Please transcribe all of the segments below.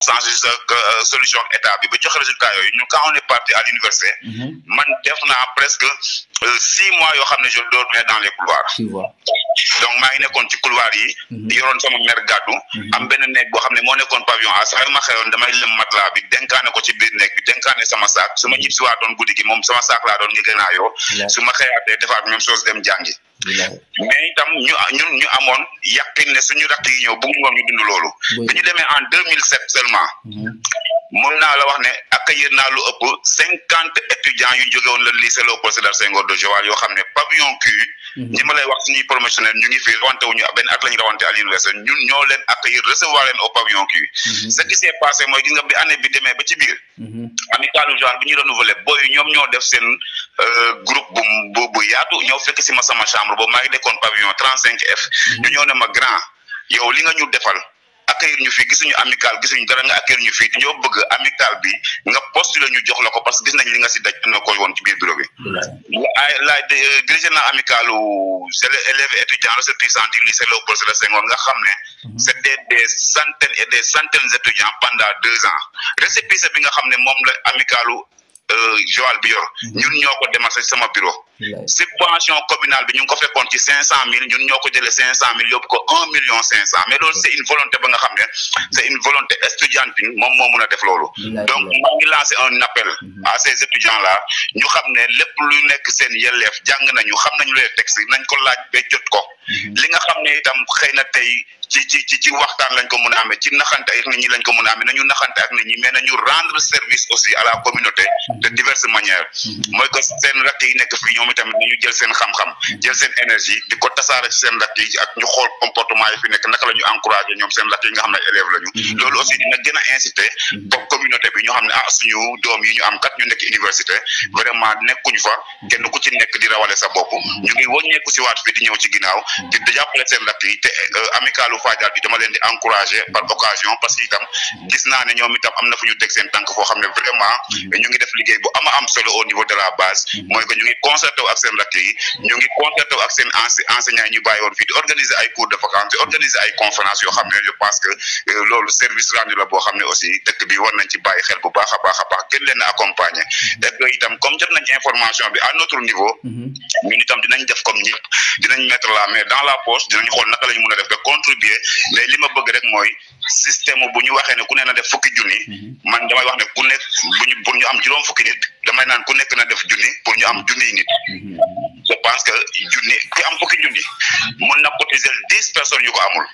changer sa solution ak état bi ba joxe résultat yooyu ñu quand on est parti à l'université man def naa presque six mois yoo xam ne je dormais dans les couloirs tu vois donc maa ngi nekkoon ci couloir yi di yoroon sama mère gàddu am benn néeg boo xam ne moo nekkoon pavillon à saa yu ma xewoon damay lëm matelas bi denkaane ko ci biir néeg bi denkaane sama saak su ma ñib si waa doon guddi gi moom sama saak laa doon ngi gën a yoo su ma xëyaatee defaat même chose dem jàngi mais itam ñu ñun ñu amoon yàqin ne suñu rakk yi ñëw bëgg ngoon ñu dund loolu bi ñu demee en deux mille sept seulement mun naa la wax ne accueillir naa lu ëpp cinquante étudiants yu jóge woon le lycée Léopold Sédar Senghor de Joal yoo xam ne pavillon Q ñi ma lay wax suñuy promotionnaire ñu ngi fi rawante wuñu benn at la ñu rawante à l'université ñun ñoo leen accueillir recevoir leen au pavillon Q ce qui s'est passé mooy gis nga bi année bi demee ba ci biir amicalu Joal bi ñu renouvelé booy ñoom ñoo def seen groupe bu bu bu yaatu ñëw fekk si ma sama chambre boobu maa ngi dekkoon pavillon trente cinq F ñu ñëw ne ma grand yow li nga ñu defal accueillir ñu fii gisuñu amical gisuñu dara nga accueillir ñu fii te ñoo bëgg amical bi nga postuler ñu jox la ko parce que gis nañ li nga si daj na ko woon ci biir bureau bi ay la dirigé na amicalu élèves étudiants ressortissants du lycée Léopold Sédar Senghor nga xam ne c'était des centaines et des centaines d'étudiants pendant deux ans récépissé bi nga xam ne moom la amicalu Joal bi yor ñun ñoo ko démarché sama bureau subvention communale bi ñu ngi ko fekkoon ci cinq cent mille ñun ñoo ko jëlee cinq cent mille yóbbu ko un million cinq cent mais loolu c'est une volonté ba nga xam ne c'est une volonté estudiantine moom moo mun a def loolu donc maa ngi lancé un appel à ces étudiants là ñu xam ne lépp lu nekk seen yelleef jàng nañu xam nañu les textes nañ ko laaj ba jot ko li nga xam ne itam xëy na tey ci ci ci ci waxtaan lañ ko mën a amee ci naxante ak nit ñi lañ ko mën a amee nañu naxante ak nit ñi mais nañu rendre service aussi à la communauté de diverses manières mooy que seen rakk yi nekk fii ñoom itamit nañu jël seen xam-xam jël seen énergie di ko tasaare ci seen rakk yi ak ñu xool comportement yi fi nekk naka la ñu encouragé ñoom seen rakk yi nga xam ne élèves lañu loolu aussi dina gën a inciter comme communauté bi ñoo xam ne ah suñu doom yi ñu am kat ñu nekk université vraiment nekkuñ fa kenn ku ci nekk di rawale sa bopp ñu ngi wàññeeku si waat fii di ñëw ci ginnaaw di jàppale seen rakk yi te amicalu Fadial bi dama leen di encourager par occasion parce que itam gis naa ne ñoom itam am na fu ñu teg seen tànk foo xam ne vraiment ñu ngi def liggéey bu ama am solo au niveau de la base mooy que ñu ngi concerté wu ak seen rakk yi ñu ngi concerté wu ak seen enseignants yi ñu bàyyi woon fii di organiser ay cours de vacances di organiser ay conférences yoo xam ne je pense que loolu service rendu la boo xam ne aussi dëkk bi war nañ ci bàyyi xel bu baax a baax a baax gën leen a accompagner et que itam comme jot nañ information bi à notre niveau ñun itam dinañ def comme ñëpp dinañ mettre la main dans la poche dinañ xool naka la ñu mën a def ba contribuer mais li ma bëgg rek mooy système bu ñu waxee ne ku ne na def fukki junni man damay wax ne ku nekk bu ñu pour ñu am juróom fukki nit damay naan ku nekk na def junni pour ñu am junniy nit je pense que junni ki am fukki junni mën na cotiser dix personnes yu ko amul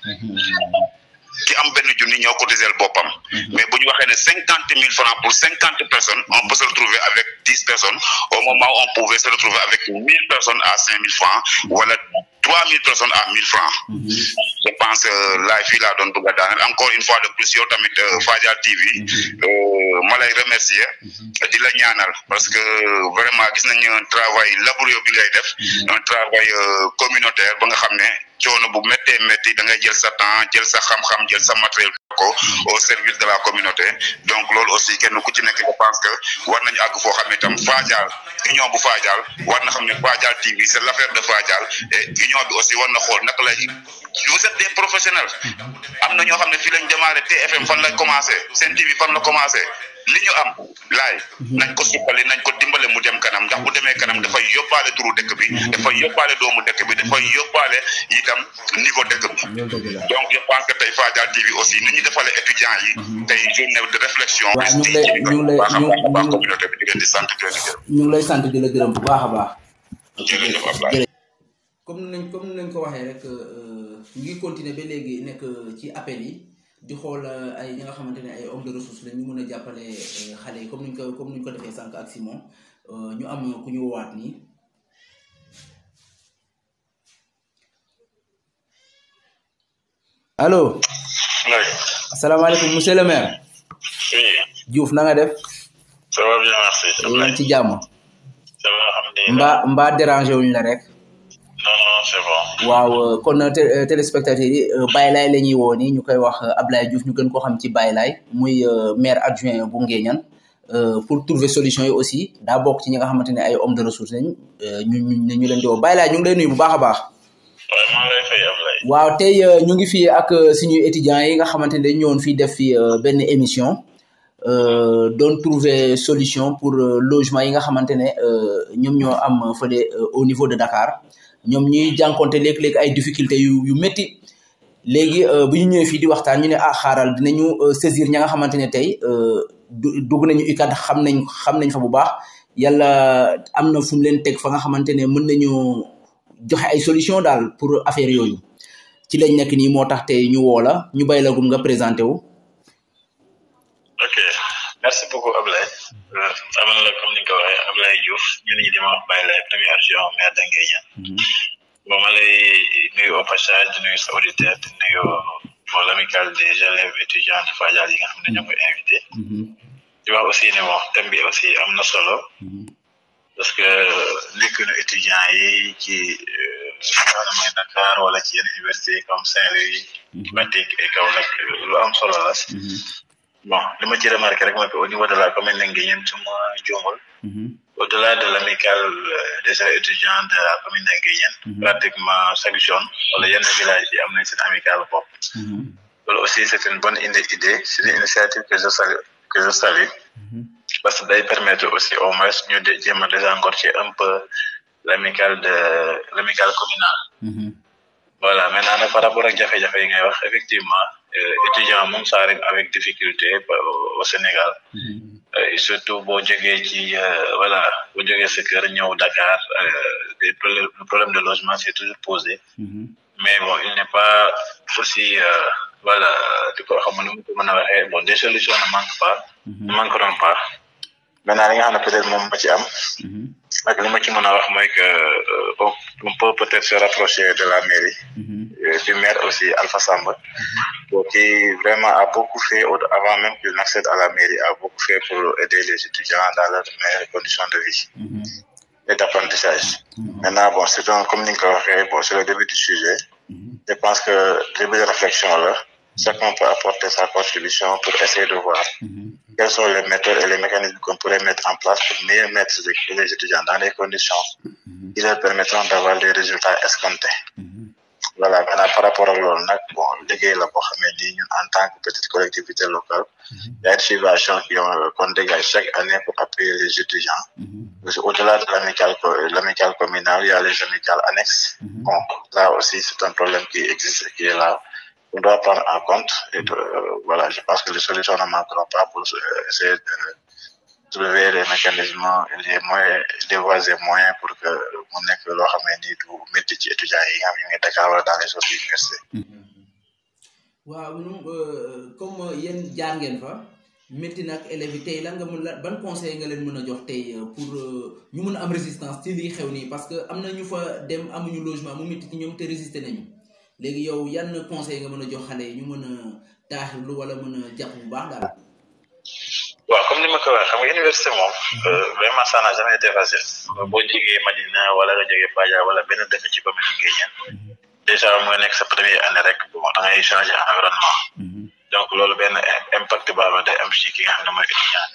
ki am benn junni ñoo cotiser boppam mais bu ñu waxee ne cinquante mille francs pour cinquante personnes on peut se retrouver avec dix personnes au moment où on pouvait se retrouver avec mille personnes à cinq mille francs wala trois mille personnes à mille francs je pense laay fii laa doon bëgg a daaneel encore une fois de plus yow tamit Fadial TV ma lay remercier di la ñaanal parce que vraiment gis nañu un travail laborieux bi ngay def un travail communautaire ba nga xam ne coono bu méttee métti da ngay jël sa temps jël sa xam-xam jël sa matériel ko au service de la communauté donc loolu aussi kenn ku ci nekk je pense que war nañu àgg foo xam ne itam Fadial union bu Fadial war na xam ne Fadial TV c'est l'affaire de Fadial et union bi aussi war na xool naka lay vous êtes des professionnels am na ñoo xam ne fii lañ démarré TFM fan lañ commencé Sen TV fan la commencé li ñu am laay nañ ko suqali nañ ko dimbale mu dem kanam ndax bu demee kanam dafay yóbbaale turu dëkk bi dafay yóbbaale doomu dëkk bi dafay yóbbaale itam niveau dëkk bi donc je pense que tey Fadial TV aussi ni ñu defalee étudiants yi tey journée de réflexion waaw ñu ngi lay ñu ngi lay baax a ñu baax a baax ngi communauté bi di leen di sant di leen di gërëm ñu ngi lay sant di la gërëm bu baax a baax. jërëjëf Ablaye comme nañ comme nañ ko waxee rek ñu ngi continuer ba léegi nekk ci appel yi di xool ay ñi nga xamante ne ay hommes de ressources la ñu mën a jàppale xale yi comme niñ ko comme niñ ko defee sànq ak Simon ñu am ku ñu woowaat nii allo Oui, asalaamaaleykum monsieur le maire oui, Diouf na nga def ça va bien, merci. yaa ngi ci jàmm Ça va, alhamdulillah. mbaa mbaa dérangé wuñ la rek Non, non, c'est bon. waaw kon té- euh, téléspectateurs yi Baye Laye la ñuy woo nii ñu koy wax euh, Ablaye Diouf ñu gën koo xam ci Baye Laye muy euh, maire adjoint bu Nguéniane euh, pour trouver solution yi aussi daa bokk ci ñi nga xamante ne ay hommes de ressources lañ euh, ñu ñu ñu leen di woo Baye Laye ñu ngi lay nuyu bu baax a baax Ouais, maa ngi lay fay, Ablaye. waaw tey ñu ngi fii ak suñu étudiants yi nga xamante ne dañ ñëwoon fii def fi benn émission doon trouver solution pour logement yi nga xamante ne ñoom ñoo am fële au niveau de Dakar ñoom ñuy jànkonte léeg-léeg ay difficultés yu yu métti léegi bu ñu ñëwee fii di waxtaan ñu ne ah xaaral dinañu saisir ña nga xamante ne tey dugg nañu UCAD xam nañ xam nañ fa bu baax yàlla am na fu mu leen teg fa nga xamante ne mën nañu joxe ay solution daal pour affaire yooyu ci lañ nekk nii moo tax tey ñu woo la ñu bay la gum nga présenté wu. ok merci beaucoup Ablaye. amal la comme ni nga ko waxee Ablaye Diouf ñun ñi di ma wax Baye Laye premier adjoint maire de Nguéniène. bon ma lay nuyu au passage di nuyu sa auditeur di nuyu bon l'amicale des élèves étudiants de Fadial yi nga xam ne ñoo koy invité. di wax aussi ne bon thème bi aussi am na solo. parce que nekk na étudiants yi ci maanaam mooy Dakar wala ci yenn université comme Saint-Louis. Fatick et Kaolack lu am solo la. bon li ma ci remarqué rek mooy que au niveau de la commune de Nguéniène su ma juumul. au-delà de l'amicale des étudiants de la commune de Nguéniène. pratiquement chaque zone wala yenn village yi am nañ seen amicale bopp. loolu aussi c'est une bonne idée c'est une initiative que je salue que je salue. parce que day permettre aussi au moins ñu de jéem a désengorger un peu l'amicale de l'amicale communale. voilà maintenant nag par rapport ak jafe-jafe yi ngay wax effectivement étudiant moom ça arrive avec difficulté au Sénégal. et surtout boo jógee ci voilà boo jógee sa kër ñëw Dakar des problèmes le problème de logement c'est toujours posé. mais bon il n'est pas aussi voilà di ko xam ne mu ko mën a waxee bon des solutions ne manquent pas. ne manqueront pas. maintenant li nga xam ne peut-être moom ma ci am. ak li ma ci mën a wax mooy que on peut peut-être se rapprocher de la mairie. du maire aussi Alpha Samba. qui vraiment a beaucoup fait avant même qu'il n'accède à la mairie a beaucoup fait pour aider les étudiants dans leurs meilleures conditions de vie. et d'apprentissage. maintenant bon c'est un comme ni nga ko waxee bon c'est le début du sujet. je pense que début de réflexion là. chacun peut apporter sa contribution pour essayer de voir quelles sont les méthodes et les mécanismes qu'on pourrait mettre en place pour mieux mettre les étudiants dans les conditions qui leur permettront d'avoir des résultats escomptés. voilà maintenant par rapport ak loolu nag bon liggéey la boo xamee ni ñun en tant que petite collectivité locale il y a une subvention qu'on dégage chaque année pour appuyer les étudiants au-delà de l'amicale l'amicale communale il y a les amicales annexes bon là aussi c'est un problème qui existe qui est là on doit prendre en compte et de, voilà je pense que les solutions ne manqueront pas pour essayer de trouver les mécanismes les moyens les voies et moyens pour que mu nekk loo xam ne nii du métti ci étudiants yi nga xam ñu ngi Dakar wala dans les autres universités. waaw ñun comme yéen jaar ngeen fa métti nag élèves yi tey lan nga mën la ban conseil nga leen mën a jox tey pour ñu mën a am résistance ci lii xew nii parce que am na ñu fa dem amuñu logement mu métti ci ñoom te résister nañu léegi yow yan conseil nga mën a jox xale yi ñu mën a taaxirlu wala mën a jàpp bu baax daal. waaw comme ni ma ko waxee xam nga université moom vraiment ça n'a jamais été facile boo jógee Madina wala nga jógee Fadial wala benn dëkk ci commune Nguéniène déjà mooy nekk sa première année rek bon da ngay changer environnement donc loolu benn impact boo xam ne day am ci ki nga xam ne mooy étudiant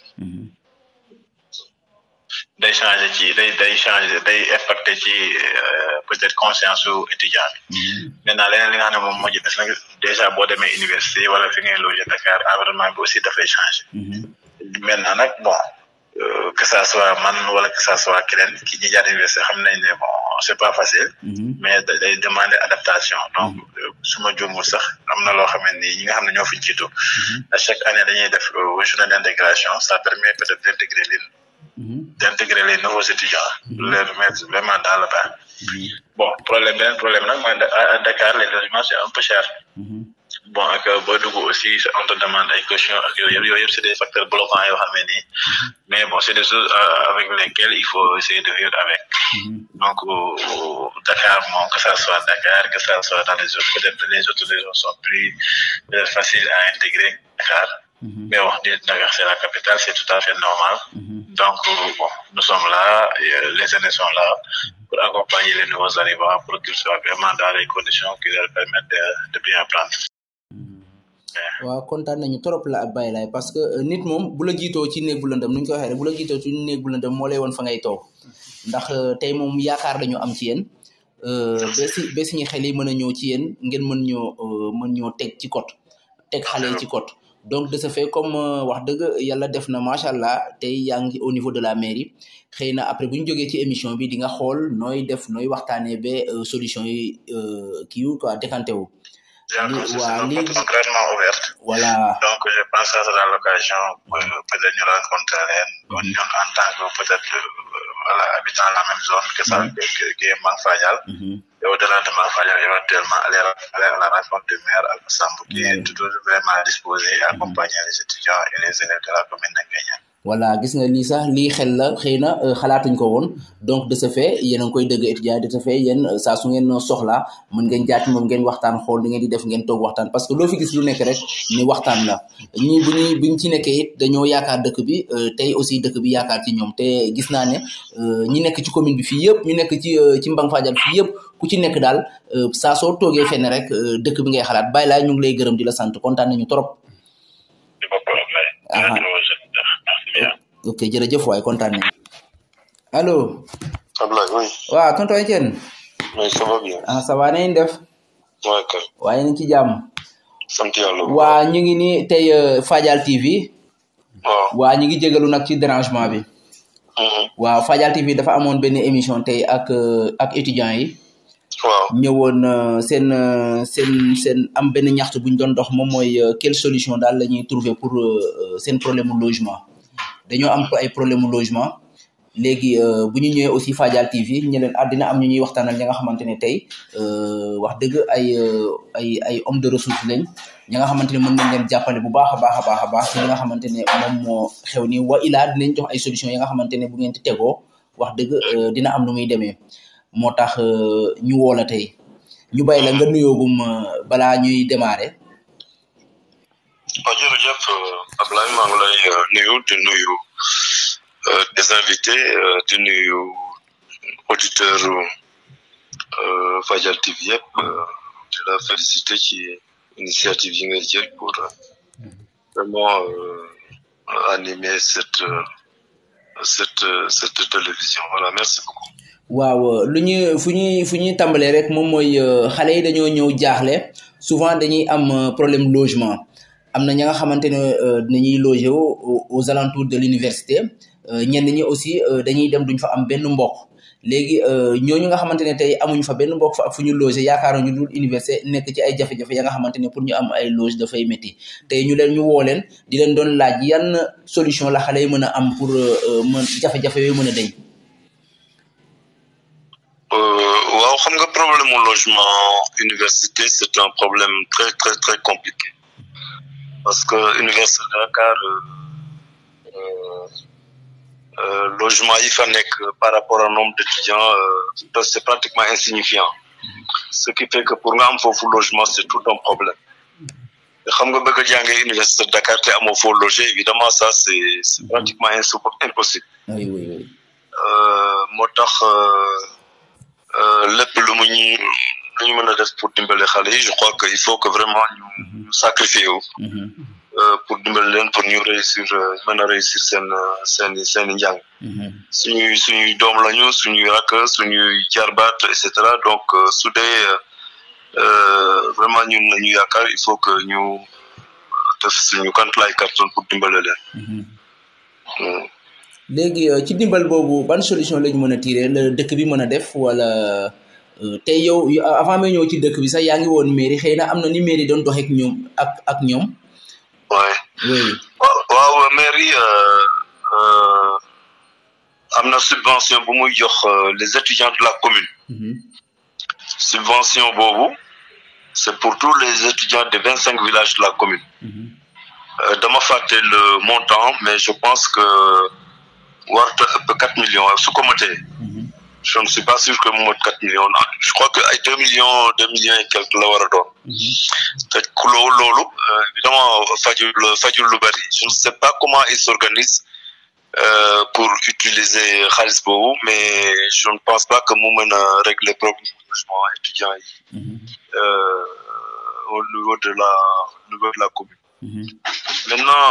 day changer ci day day changer day impacté ci peut-être conscience su étudiant bi maintenant leneen li nga xam ne moom moo ci des nag déjà boo demee université wala fi ngay loger Dakar environnement bi aussi dafay changer maintenant nag bon que ça soit man wala que ça soit keneen ki ñi jaar université xam nañ ne bon c'est pas facile mais day demander adaptation donc su ma juumul sax am na loo xam ne ni ñi nga xam ne ñoo fi jiitu à chaque année dañuy def journée d'intégration ça permet peut-être d'intégrer les d'intégrer les nouveaux étudiants leur mettre vraiment dans le bain bon problème beneen problème nag mooy à Dakar les logements c'est un peu cher bon ak boo dugg aussi on te demande ay questions ak yooyu yëpp yooyu yëpp c'est des facteurs bloquants yoo xam ne nii mais bon c'est des choses avec lesquelles il faut essayer de vivre avec donc Dakar moom que ça soit Dakar que ça soit dans les autres peut-être les autres régions sont plus faciles à intégrer Dakar mais bon Dakar c'est la capitale c'est tout à fait normal donc bon nous sommes là les aînés sont là pour accompagner les nouveaux arrivants pour qu'ils soient vraiment dans les conditions qui leur permettent de, de bien apprendre waaw kontaan nañu trop la ak Baye Laye parce que nit moom bu la jiitoo ci néeg bu lëndëm nu ñu ko waxee rek bu la jiitoo ci néeg bu lëndëm moo lay woon fa ngay toog ndax tey moom yaakaar dañu am ci yéen ba si ba suñu xel yi mën a ñëw ci yéen ngeen mën ñoo mën ñoo teg ci code teg xale yi ci code donc de ce fait comme wax dëgg yàlla def na macha allah tey yaa ngi au niveau de la mairie xëy na après bu ñu jógee ci émission bi di nga xool nooy def nooy waxtaanee ba solution yi kii wu quoi décanté wu. waa lii concrètement ouverte. voilà donc je pense que ça sera l'occasion peut-être ñu rencontrer leen. ñun en tant que peut-être voilà habitant la même zone que ça qui est Mang Fadial. et au-delà de Mang Fadial éventuellement aller aller à la rencontre du maire Alpha Samb qui est toujours vraiment disposé à accompagner les étudiants et les élèves de la commune de Nguéniène. voilà gis nga lii sax lii xel la xëy na xalaatuñ ko woon donc de ce fait yéen a ngi koy dëgg étudiant de ce fait yéen saa su ngeen soxlaa mën ngeen jaati moom ngeen waxtaan xool li ngeen di def ngeen toog waxtaan parce que loo fi gis lu nekk rek ni waxtaan la ñii bu ñuy buñ ci nekkee it dañoo yaakaar dëkk bi tey aussi dëkk bi yaakaar ci ñoom te gis naa ne ñi nekk ci commune bi fii yëpp ñu nekk ci ci Mbang Fadial fii yëpp ku ci nekk daal saa soo toogee fenn rek dëkk bi ngay xalaat bàyyi laa ñu ngi lay gërëm di la sant kontaan nañu trop ok jërëjëf waay kontaan nañu allo. Ablaye oui. waaw tonton Etienne. oui ça va bien. ah ça va nañ def. waaw kay. waaye nañ ci jàmm. sant yàlla. waa ñu ngi ni tey Fadial TV. waaw. waa ñu ngi jégalu nag ci dérangement bi. waaw Fadial TV dafa amoon benn émission tey ak ak étudiants yi. waaw. ñëwoon seen seen seen am benn ñaxtu bu ñu doon dox moom mooy quelle solution daal la ñuy trouver pour seen problème mu logement. dañoo am ay problème mu logement léegi bu ñu ñëwee aussi Fadial TV ñu leen àddina am ñu ñuy waxtaanal ñi nga xamante ne tey wax dëgg ay ay ay homme de ressources lañ ñi nga xamante ne mën nañ leen jàppale bu baax a baax a baax a baax ci li nga xamante ne moom moo xew nii wa ilaa dinañ jox ay solution yi nga xamante ne bu ngeen ti tegoo wax dëgg dina am nu muy demee moo tax ñu woo la tey ñu bàyyi la nga nuyoogum balaa ñuy démarrer. waaw jërëjëf Ablaye maa ngi lay nuyu di nuyu des invités di nuyu auditeur Fadial TV yëpp di la féliciter ci initiative yi nga jël pour vraiment animer cette cette cette télévision voilà merci beaucoup. waaw lu ñu fu ñuy fu ñuy tàmbalee rek moom mooy xale yi dañoo ñëw jaaxle souvent dañuy am problème logement. am na ña nga xamante ne dinañuy loger aux alentours de l'université ñenn ñi aussi dañuy dem duñ fa am benn mbokk léegi ñooñu nga xamante ne tey amuñ fa benn mbokk fa ak fu ñu loger yaakaaroon ñu dul université nekk ci ay jafe-jafe ya nga xamante ne pour ñu am ay loge dafay métti tey ñu leen ñu woo leen di leen doon laaj yan solution la xale yi mën a am pour mën jafe-jafe yooyu mën a deñ waaw xam nga problème mu logement université c'est un problème très très très compliqué parce que université de Dakar logement yi fa nekk par rapport au nombre d'étudiants c'est pratiquement insignifiant ce qui fait que pour nga am foofu logement c'est tout un problème xam nga bëgg a jàngee université de Dakar te amoo foo loger évidemment ça c'est c'est pratiquement impossible oui oui oui moo tax lépp lu mu ñu lu ñu mën a def pour dimbale xale yi je crois que il faut que vraiment ñu ñu sacrifier wu pour dimbali leen pour ñu réussir mën a réussir seen seen seen i njàng suñuy suñuy doom lañu suñuy rakk suñuy jarbaat et cetera donc su dee vraiment ñun la ñu yaakaar il faut que ñu def suñu kantlaay carton pour dimbale leen léegi ci dimbal boobu ban solution lañu mën a tirer la dëkk bi mën a def wala tey yow avant may ñëw ci dëkk bi sax yaa ngi woon mairie xëy na am na ni mairie doon doxeek ñoom ak ak ñoom oui oui waaw mairie am na subvention bu muy jox les étudiants de la commune subvention boobu c'est pour tous les étudiants des vingt cinq villages de la commune dama fàtte le montant mais je pense que warta ëpp quatre millions su ko motee je ne suis pas sûr que mu mot quatre millions je crois que ay deux millions deux millions et quelques la war a doon te ku loolu loolu évidemment fajul fajul lu bari je ne sais pas comment ils s'organisent pour utiliser xaalis boobu mais je ne pense pas que mu mën a régler problème logement étudiants yi au niveau de la au niveau de la commune maintenant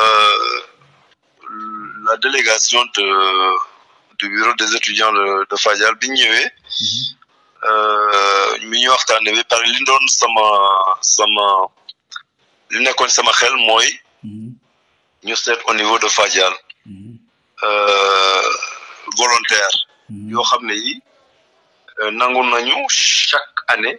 la délégation de du bureau des étudiants de de Fadial bi ñëwee mi ñu waxtaanee ba pare li doon sama sama li nekkoon sama xel mooy ñu seet au niveau de Fadial volontaire yoo xam ne yi nangu nañu chaque année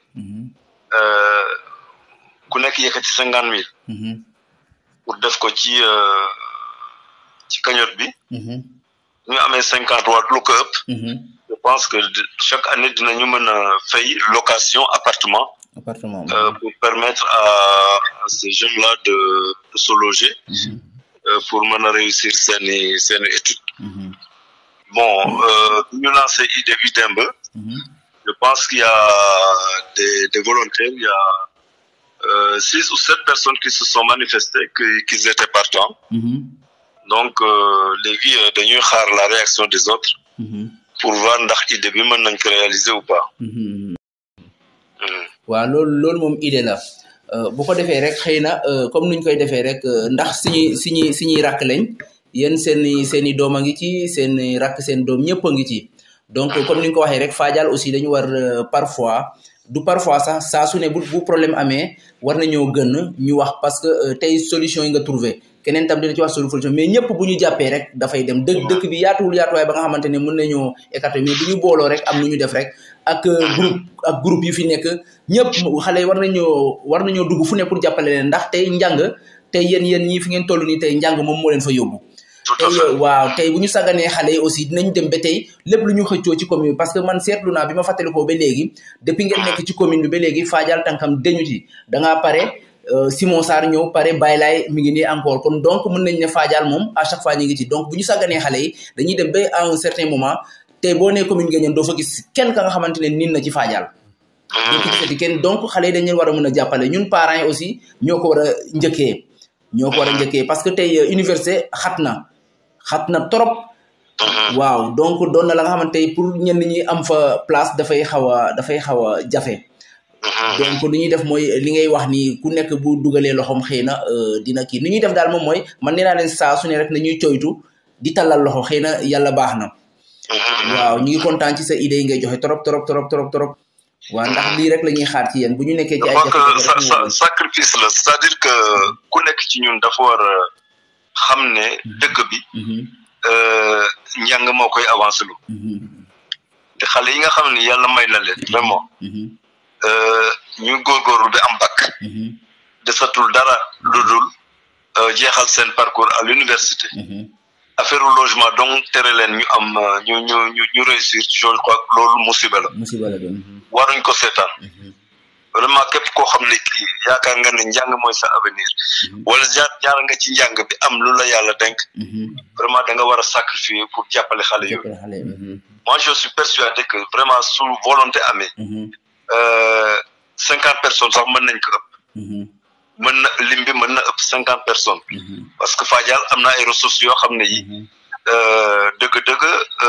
ku nekk yëkkati cinquante mille pour def ko ci ci cagnotte bi ñu amee cinquante waat lu ko ëpp je pense que chaque année dinañu mën a fay location appartement appartement euh, pour permettre à, à ces jeunes-là de, de se loger euh, pour mën a réussir seeni seeni études bon ñu euh, lancé idée bi démb je pense qu'il y a des, des volontaires il y a euh, six ou sept personnes qui se sont manifestées que qu'ils étaient partants donc léegi dañuy xaar la réaction des autres pour voir ndax idée bi mën nañ ko réaliser ou pas waaw loolu loolu moom idée la bu ko defee rek xëy na comme nuñ koy defee rek ndax suñuy suñuy suñuy rakk lañ yéen seen i seen i doom a ngi ci seen i rakk seen doom ñëpp a ngi ci donc comme ni nga ko waxee rek Fadial aussi dañu war parfois du parfois sax saa su ne bu bu problème amee war nañoo gën ñu wax parce que tey solution yi nga trouvé keneen tam dina ci wax solution mais ñëpp bu ñu jàppee rek dafay dem dëkk dëkk bi yaatuwul yaatuwaay ba nga xamante ne mën nañoo écarter mais bu ñu booloo rek am nu ñu def rek ak groupe ak groupe yu fi nekk ñëpp xale yi war nañoo war nañoo dugg fu ne pour jàppale leen ndax tey njàng tey yéen yéen ñii fi ngeen toll nii tey njàng moom moo leen fa yóbbu tey waaw tey bu ñu sàgganee xale yi aussi dinañ dem ba tey lépp lu ñu xëccoo ci commune bi parce que man seetlu naa bi ma fàttalikoo ba léegi depuis ngeen nekk ci commune bi ba léegi Fadial tànkam deñu ci dangaa pare Simon Sarr ñëw pare Baye Laye mi ngi nii encore kon donc mën nañ ne Fadial moom à chaque fois ñu ngi ci donc bu ñu sàgganee xale yi dañuy dem ba à un certain moment tey boo nee commune Nguéniène doo fa gis kenn ka nga xamante ne niin na ci Fadial doo ko gisati kenn donc xale yi dañ leen war a mën a jàppale ñun parents yi aussi ñoo ko war a njëkkee ñoo ko war a njëkkee parce que tey université xat na xat na trop waaw donc doon na la nga xamante pour ñenn ñi am fa place dafay xaw a dafay xaw a jafe donc li ñuy def mooy li ngay wax ni ku nekk bu dugalee loxoom xëy na dina kii ni ñuy def daal moom mooy man nee naa leen saa su ne rek nañuy coytu di tallal loxo xëy na yàlla baax na waaw ñu ngi kontaan ci sa idée yi ngay joxe trop trop trop trop trop waaw ndax lii rek la ñuy xaar ci yéen bu ñu nekkee ci ay jafe sacrifice la c'est-à-dire que ku nekk ci ñun dafa war a xam ne dëkk bi njàng moo koy avancé lu te xale yi nga xam ne yàlla may na leen vraiment ñu góorgóorlu bi am bac desatul dara lu dul jeexal seen parcours à l'université affaire logement donc tere leen ñu am ñu ñu ñu ñu réussir je crois loolu musiba la musiba la waruñ ko seetaan vraiment képp koo xam ne kii yaakaar nga ne njàng mooy sa avenir wala jaar jaar nga ci njàng bi am lu la yàlla denk vraiment da nga war a sacrifier pour jàppale xale yooyu moi je suis persuadé que vraiment su volonté amee cinquante personnes sax mën nañ ko ëpp mën na lim bi mën na ëpp cinquante personnes parce que Fadial am na ay ressources yoo xam ne yi dëgg-dëgg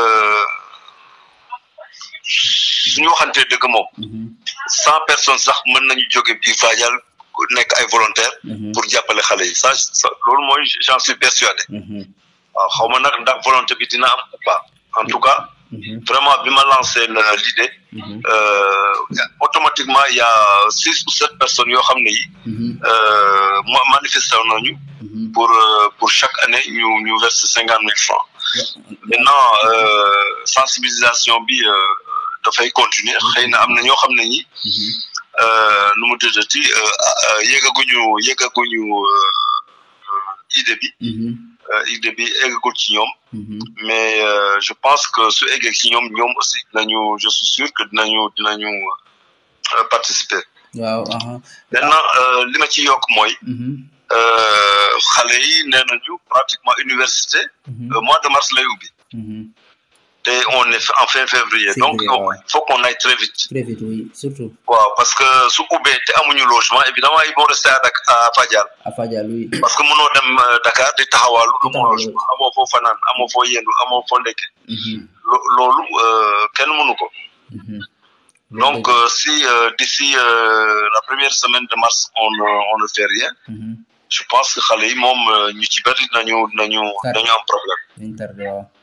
suñu waxantee dëgg moom cent personnes sax mën nañu jóge biir Fadial nekk ay volontaires pour jàppale xale yi ça loolu mooy j'en suis persuadé waaw xaw ma nag ndax volonté bi dina am ou pas en tout cas vraiment bi ma lancé l'idée automatiquement il y a six ou sept personnes yoo xam ne yi manifesté nañu pour pour chaque année ñu ñu verse cinquante mille francs maintenant sensibilisation bi dafay continuer xëy na am na ñoo xam ne ñi nu mu tuddati yéegaguñu yéegaguñu idée bi idée bi eggagul ci ñoom mais je pense que su eggee ci ñoom ñoom aussi dinañu je suis sûr que dinañu dinañu participer waaw maintenant li ma ci yokk mooy xale yi nee nañu pratiquement université mois de mars lay ubbi te on est en fin février donc il faut qu'on aille très vite très vite oui surtout waaw parce que su ubbee te amuñu logement évidemment ils vont rester à à Fadial à Fadial oui parce que mënoo dem Dakar di taxawaalu amoo logement amoo foo fanaan amoo foo yendu amoo foo ndekke loolu kenn mënu ko donc si d'ici la première semaine de mars on on ne fait rien je pense que xale yi moom ñu ci bëri dinañu dinañu dañu am problème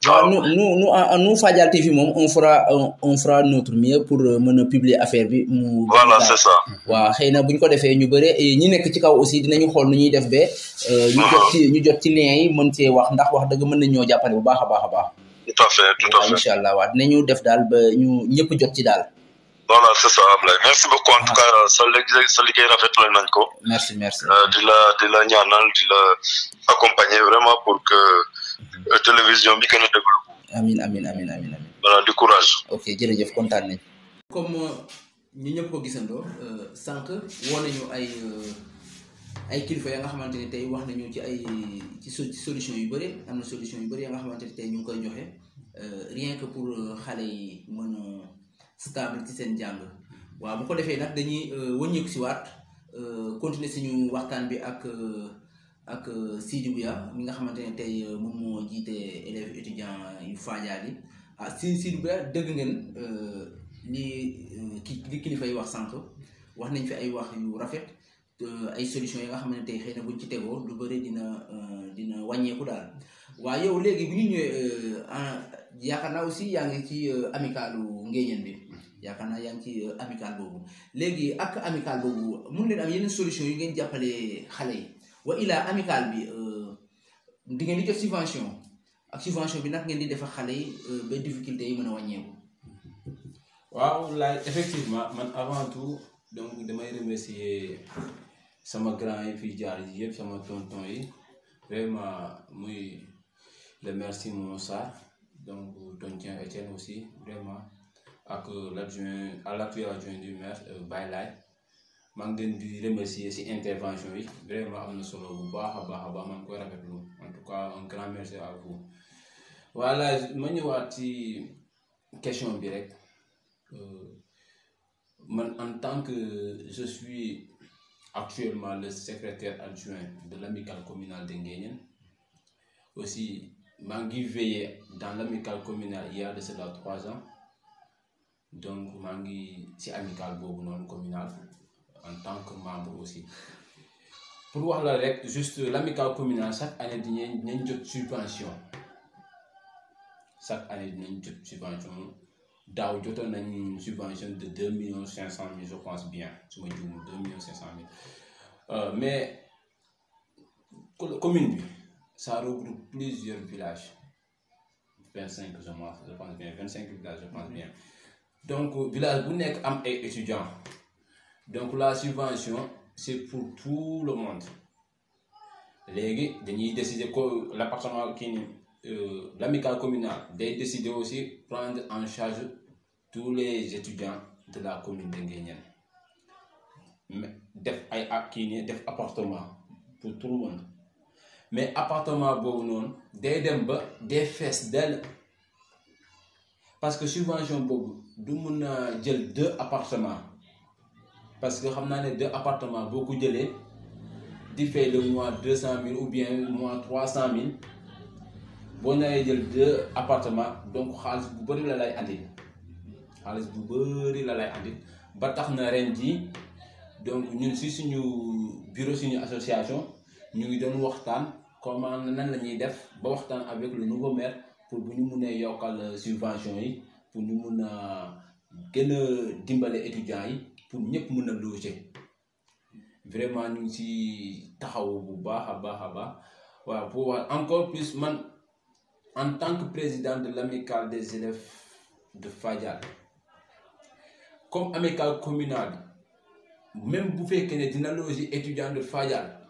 waaw nous nous nous en nous Fadial TV moom on fera on, on fera notre mieux pour euh, mën a publier affaire bi mu. voilà c'est ça waaw xëy na bu ñu ko defee ñu bëre et ñi nekk ci kaw aussi dinañu xool nu ñuy def ba. euh, ñu jot ci ñu jot ci lien yi mën cee wax ndax wax dëgg mën nañ ñoo jàppale bu baax a baax a baax. tout à fait tout à waaw fait incha allah waaw dinañu def daal ba ñu ñëpp jot ci daal. voilà c'est ça Ablaye merci beaucoup en tout cas sa liggéey sa liggéey rafetlu nañ ko merci merci. Euh, di la di la ñaanal di la accompagner vraiment pour que euh, télévision bi gën a déglu amin amin amin amin amin voilà du courage ok jërëjëf kontaan nañ. comme ñu ñëpp ko gisandoo sànq woo nañu ay ay kilifa ya nga xamante ni tey wax nañu ci ay ci so- ci solution yu bëri am na solution yu bëri ya nga xamante ni tey ñu ngi koy joxe euh, rien que pour euh, xale yi mën a stable ci seen jàng waaw bu ko defee nag dañuy euh, wëññeeku si waat euh, continuer suñu waxtaan bi ak euh, ak euh, Sidi Bouya mi nga xamante ne tey euh, moom moo jiite élèves étudiants yu Fadial yi ah si Sidi Bouya dëgg ngeen euh, li euh, ki li kilifa yi wax sànq wax nañ fi ay wax yu rafet euh, ay solution yi nga xam ne tey xëy na buñ ci tegoo lu bëri dina euh, dina wàññeeku daal waaye yow léegi bu ñu ñëwee euh, en yaakaar naa aussi yaa ngi ci euh, amicalu ngéeñeen bi yaakaar naa yaa ngi ci euh, amical boobu léegi ak amical boobu mun leen am yeneen solution yu ngeen jàppale xale yi wa ilaa amical bi euh, di ngeen di jot subvention ak subvention bi nag ngeen di def ak xale yi euh, ba difficulté yi mën a wàññeeku. waaw laay effectivement man avant tout donc damay remercier sama grand yi fi jaar yi yëpp sama tonton yi vraiment muy le maire Simon Sarr donc tontien Etienne aussi vraiment ak l'adjoint à l'actuel adjoint du maire euh, Baye Laye maa ngi leen di remercier ci intervention yi vraiment am na solo bu baax a baax a baax maa ngi koy rafetlu en tout cas un grand merci à vous voilà ma ñëwaat ci question bi rek Euh, man en tant que je suis actuellement le secrétaire adjoint de l'amicale communale de Nguéniène aussi maa ngi veillé dans l'amicale communale il y a de cela trois ans donc maa ngi ci amicale boobu noonu communale en tant que membre aussi pour wax la rek juste l'amicale communale chaque année dinañ dinañ jot subvention chaque année dinañ jot subvention daaw jotoon nañ subvention de deux millions cinq cent mille je pense bien su ma juumul deux millions cinq cent mille Euh, mais co- commune bi ça regroupe plusieurs villages vingt cinq je pense je pense bien vingt cinq villages je pense bien donc village bu nekk am ay étudiants donc la subvention c'est pour tout le monde léegi dañuy décider ko l'appartement kii ni euh, l'amicale communale day décider aussi prendre en charge tous les étudiants de la commune de Nguéniène mais def ay ak kii nii def appartement pour tout le monde mais appartement boobu noonu day dem ba day fees dell parce que subvention boobu du mun a jël deux appartements parce que xam naa ne deux appartements boo ko jëlee di fay le mois deux cent mille ou bien mois trois cent mille boo naree jël deux appartements donc xaalis bu bëri la lay andil xaalis bu bëri la lay andil ba tax na ren jii donc ñun si suñu bureau suñu association ñu ngi doon waxtaan comment nan la ñuy def ba waxtaan avec le nouveau maire pour bu ñu mun a yokkal subvention yi pour ñu mun a gën a dimbale étudiants yi pour ñëpp mun a loger vraiment ñu ngi si taxaw bu baax a baax a baax waaw pour wax encore plus man en tant que président de l'amicale des élèves de Fadial comme amicale communale même bu fekkee ne dina loger étudiant de Fadial